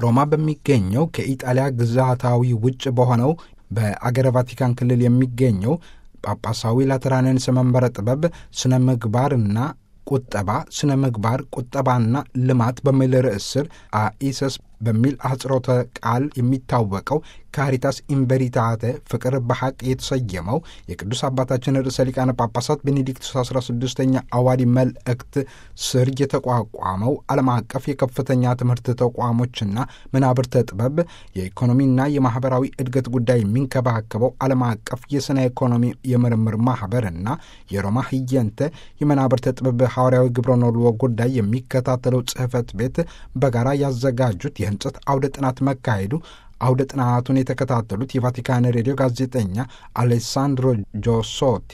ሮማ በሚገኘው ከኢጣሊያ ግዛታዊ ውጭ በሆነው በአገረ ቫቲካን ክልል የሚገኘው ጳጳሳዊ ላትራንንስ መንበረ ጥበብ ስነ ምግባርና ቁጠባ ስነ ምግባር ቁጠባና ልማት በሚል ርዕስ ስር አኢሰስ በሚል አጽሮተ ቃል የሚታወቀው ካሪታስ ኢንቨሪታተ ፍቅር በሐቅ የተሰየመው የቅዱስ አባታችን ርዕሰ ሊቃነ ጳጳሳት ቤኔዲክቱስ 16ኛ አዋዲ መልእክት ስር የተቋቋመው ዓለም አቀፍ የከፍተኛ ትምህርት ተቋሞችና መናብርተ ጥበብ የኢኮኖሚና የማኅበራዊ እድገት ጉዳይ የሚንከባከበው ዓለም አቀፍ የሥነ ኢኮኖሚ የምርምር ማኅበርና የሮማ ህየንተ የመናብርተ ጥበብ ሐዋርያዊ ግብረ ኖልዎ ጉዳይ የሚከታተለው ጽሕፈት ቤት በጋራ ያዘጋጁት የህንጸት አውደ ጥናት መካሄዱ አውደ ጥናቱን የተከታተሉት የቫቲካን ሬዲዮ ጋዜጠኛ አሌሳንድሮ ጆሶቲ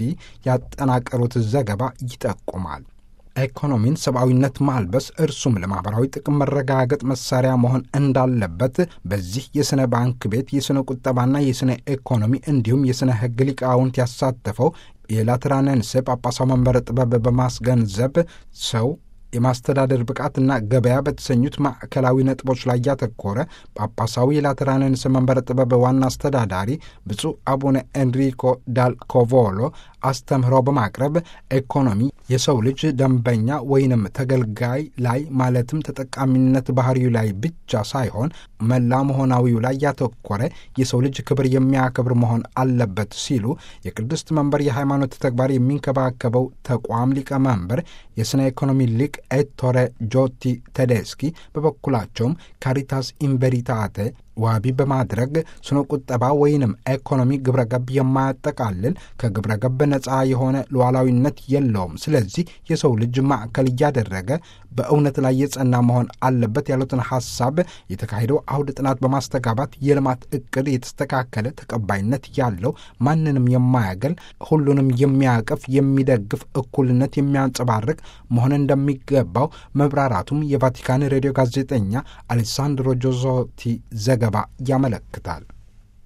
ያጠናቀሩት ዘገባ ይጠቁማል። ኢኮኖሚን ሰብአዊነት ማልበስ እርሱም ለማኅበራዊ ጥቅም መረጋገጥ መሳሪያ መሆን እንዳለበት በዚህ የሥነ ባንክ ቤት የሥነ ቁጠባና የሥነ ኢኮኖሚ እንዲሁም የሥነ ሕግ ሊቃውንት ያሳተፈው የላትራንንስ ጳጳሳዊ መንበረ ጥበብ በማስገንዘብ ሰው የማስተዳደር ብቃትና ገበያ በተሰኙት ማዕከላዊ ነጥቦች ላይ ያተኮረ ጳጳሳዊ የላትራንንስ መንበረ ጥበብ ዋና አስተዳዳሪ ብፁዕ አቡነ ኤንሪኮ ዳል ኮቮሎ አስተምህሮ በማቅረብ ኢኮኖሚ የሰው ልጅ ደንበኛ ወይንም ተገልጋይ ላይ ማለትም ተጠቃሚነት ባህሪው ላይ ብቻ ሳይሆን መላ መሆናዊው ላይ ያተኮረ የሰው ልጅ ክብር የሚያከብር መሆን አለበት ሲሉ የቅድስት መንበር የሃይማኖት ተግባር የሚንከባከበው ተቋም ሊቀመንበር የሥነ ኢኮኖሚ ሊቅ ኤቶሬ ጆቲ ቴዴስኪ በበኩላቸውም ካሪታስ ኢንቨሪታተ ዋቢ በማድረግ ስነ ቁጠባ ወይንም ኢኮኖሚ ግብረ ገብ የማያጠቃልል ከግብረ ገብ ነፃ የሆነ ሉዓላዊነት የለውም። ስለዚህ የሰው ልጅ ማዕከል እያደረገ በእውነት ላይ የጸና መሆን አለበት ያሉትን ሐሳብ የተካሄደው አውደ ጥናት በማስተጋባት የልማት እቅድ የተስተካከለ ተቀባይነት ያለው ማንንም የማያገል ሁሉንም የሚያቅፍ የሚደግፍ እኩልነት የሚያንጸባርቅ መሆን እንደሚገባው መብራራቱም የቫቲካን ሬዲዮ ጋዜጠኛ አሌሳንድሮ ጆዞቲ ዘገባ ያመለክታል።